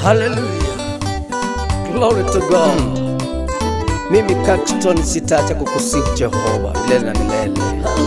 Hallelujah. Glory to God. Mimi Caxton sitaacha kukusifu Jehova milele na milele.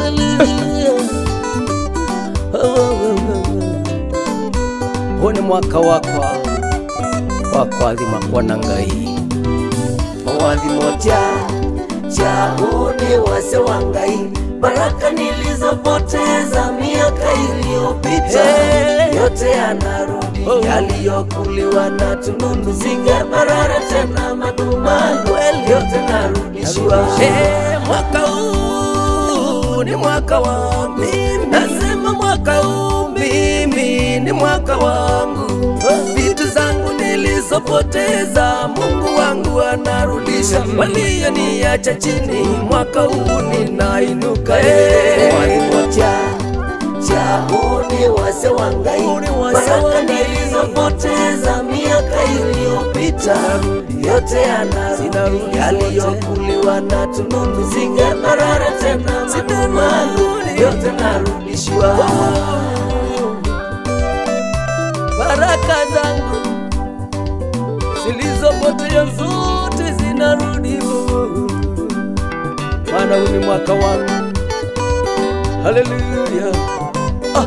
Huu ni mwaka wakwa wa kuadhima kuona ngai mawadhimo cha chauni wase wangai baraka nilizopoteza miaka iliyopita Hey. yote yanarudi Oh. yaliyokuliwa na tununu zingeparara tena madumanu yote narudishiwa Eh, mwaka huu ni mwaka wangu, nasema mwaka huu mimi ni mwaka wangu. Vitu zangu nilizopoteza Mungu wangu anarudisha, walioniacha chini, mwaka huu ninainuka. Eh, walimoja chauni wase wangai Uni wase baraka wangai. nilizopoteza miaka iliyopita yote yanarudi Zinarudi yaliyokuliwa na tununu zingeparara tena madumanu Zinarudi. yote narudishiwa baraka zangu zilizopotea zote zinarudi, maana huu ni mwaka wangu. Haleluya! Ah.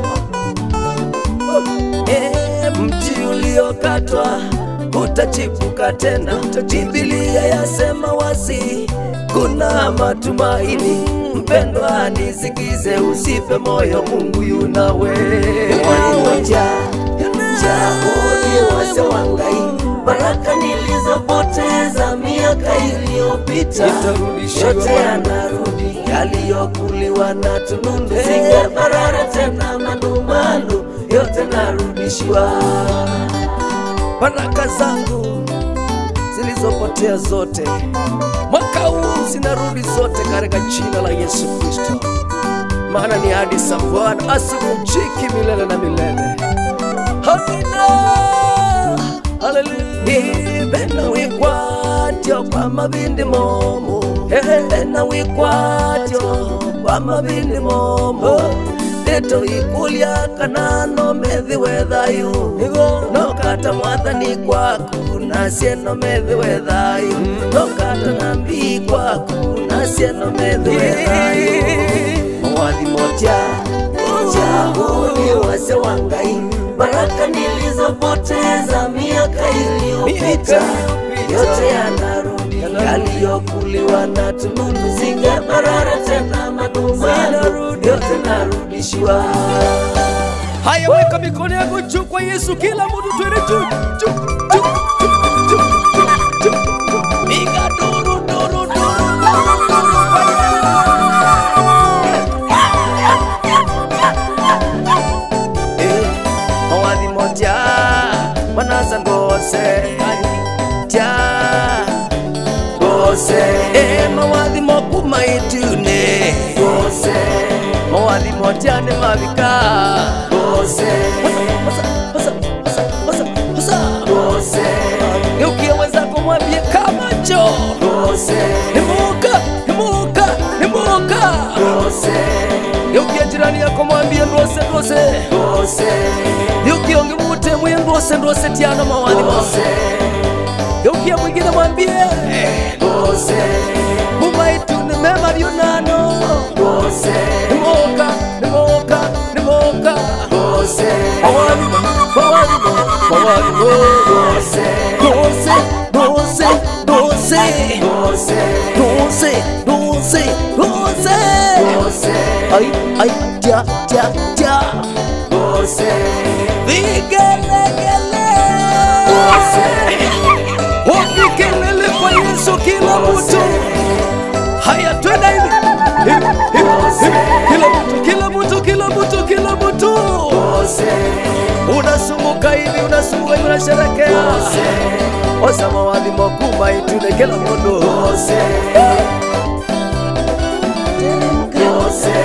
Eh, mti uliokatwa utachipuka tena. Biblia yasema wazi, kuna matumaini. Mpendwa, nisikize, usife moyo, Mungu yunawe walimoja chauni wase wangai baraka nilizopoteza miaka iliyopita Itarudishiwa yote Bwana. yanarudi yaliyokuliwa na tunundu zingeparara tena madumanu yote narudishiwa baraka zangu zilizopotea zote mwaka huu zinarudi zote katika jina la Yesu Kristo, maana ni ahadi za Bwana asivunjiki milele na milele. Amina, haleluya. Bena wikwatyo kwa mabindi momo, bena wikwatyo kwa mabindi momo leto ikulya kanano methi wethayu nokata mwathani kwaku nasieno methi wethayu nokata nambii kwaku nasieno methi wethayu mawadhimo cha chauni wase wangai baraka nilizopoteza miaka iliyopita yote yanarudi yaliyokuliwa na tununu zingeparara tena madumanu yote narudishiwa haya weka mikono yako juu kwa yesu kila mtu twende juu juu juu juu juu juu juu piga duru duru duru Eh, mawadhi moja manaza ngose ja gose Eh, mawadhi mokuma itune gose mawadhi moja ne mavika gose gose geukie mwenzako mwambie kamacho gose nimuka nimuka nimuka gose geukie jirani yako mwambie ndwose ndwose gose geukie ongimute mwiye ndwose ndwose tiano mawadhi mose gose geukie mwingine mwambie gose mumaitune mema lyonano gose nimuka nimuka nimuka gose mawadhi mawadhi mawadhi gose ndwose ndwose ndwose gose ndwose ndwose ndwose gose ai ai ja ja ja gose vigelegele wapikelele kwa yesu kila mtu haya twenda hivi Hivi, hivi, hivi. kila mtu kila mtu kila mtu kila mtu gose unasumuka hivi unasumuka hivi unasherekea osamawadhi mokuma itune kila mundu gose gose